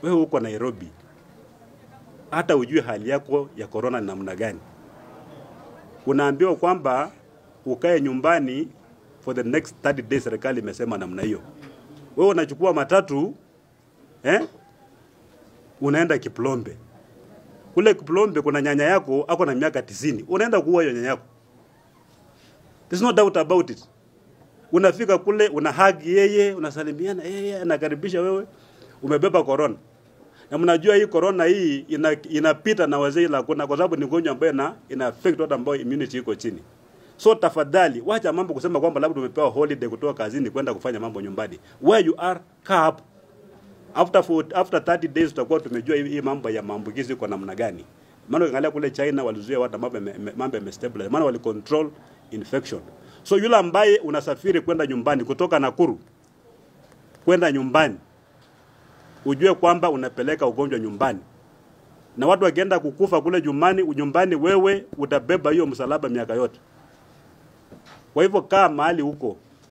wewe uko Nairobi, hata ujue hali yako ya corona ni namna gani. Unaambiwa kwamba ukae nyumbani for the next 30 days, serikali imesema namna hiyo. Wewe unachukua matatu eh, unaenda Kiplombe. Kule Kiplombe kuna nyanya yako ako na miaka tisini, unaenda kuua hiyo nyanya yako. There's no doubt about it. Unafika kule una hug yeye, unasalimiana yeye, anakaribisha wewe, umebeba corona. Na mnajua hii corona hii ina, inapita na wazee la kuna kwa sababu ni ugonjwa ambayo ina, ina affect watu ambao immunity iko chini. So tafadhali wacha mambo kusema kwamba labda umepewa holiday kutoka kazini kwenda kufanya mambo nyumbani. Where you are, kaa hapo. After for, after 30 days tutakuwa tumejua hii hii mambo ya maambukizi kwa namna gani. Maana ukiangalia kule China walizuia watu mambo yame- yame- mambo yamestabilize. Maana wali control infection. So yule ambaye unasafiri kwenda nyumbani kutoka Nakuru kwenda nyumbani ujue kwamba unapeleka ugonjwa nyumbani, na watu wakienda kukufa kule nyumbani, nyumbani wewe utabeba hiyo msalaba miaka yote. Kwa hivyo kaa mahali huko,